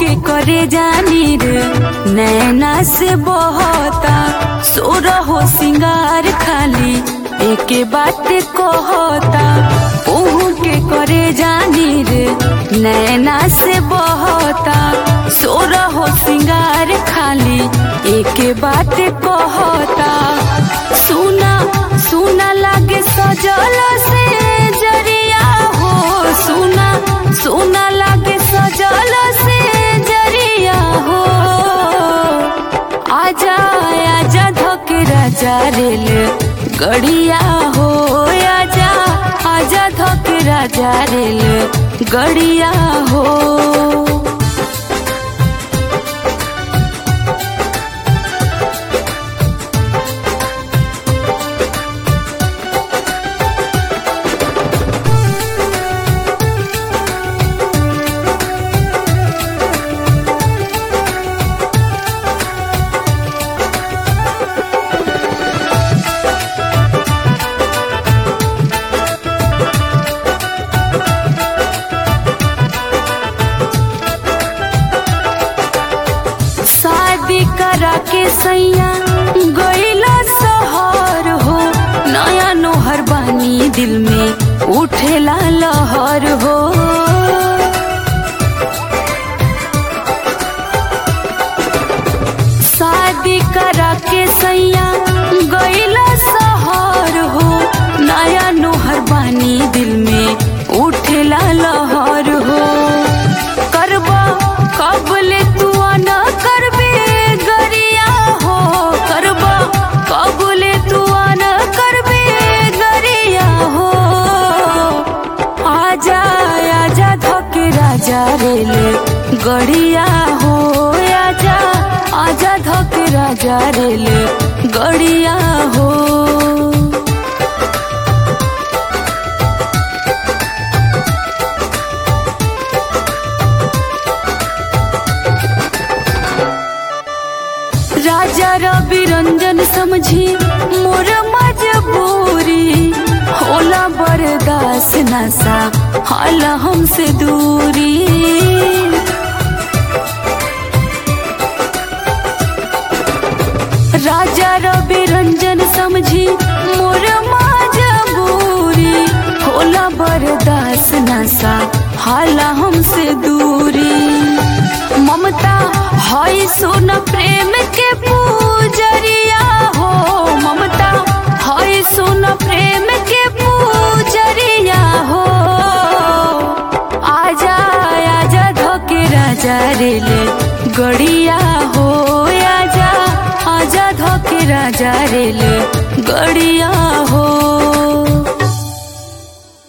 के करे जानी रे नैना से बहता सोर हो सिंगार खाली एके बात कहता ओहू के करे जानी रे नैना से बहता सोर हो सिंगार खाली एके बात कहता सुना सुना लागे सजल से जरिया हो सुना सुना लागे सजल से जरिया हो आजा आजा धोके राजा रेल गड़िया हो आजा आजा धोके राजा रेल गड़िया हो शादी करा के सैया गईला सहर हो नया नोहर बानी दिल में उठेला लहर हो शादी करा के सैया गईला सहर हो नया नोहर बानी दिल में उठेला लहर हो करबा कबले तू न करबे गरिया हो करबा कबले तू न करबे गरिया हो आजा आजा धके राजा रेल गड़िया हो आजा आजा धके राजा रेल गड़िया हो राजा रवि रंजन समझी मोर मजबूरी होला बर्दाश्त नशा हाल हमसे दूरी राजा रवि रंजन समझी मोर मजबूरी होला बर्दाश्त नशा हाल हमसे दूरी ममता हई सुन प्रेम के पूजरिया हो ममता हई सुन प्रेम के पूजरिया हो आजा आजा धोके राजा रेले गड़िया हो आजा आजा धोके राजा रेले गड़िया हो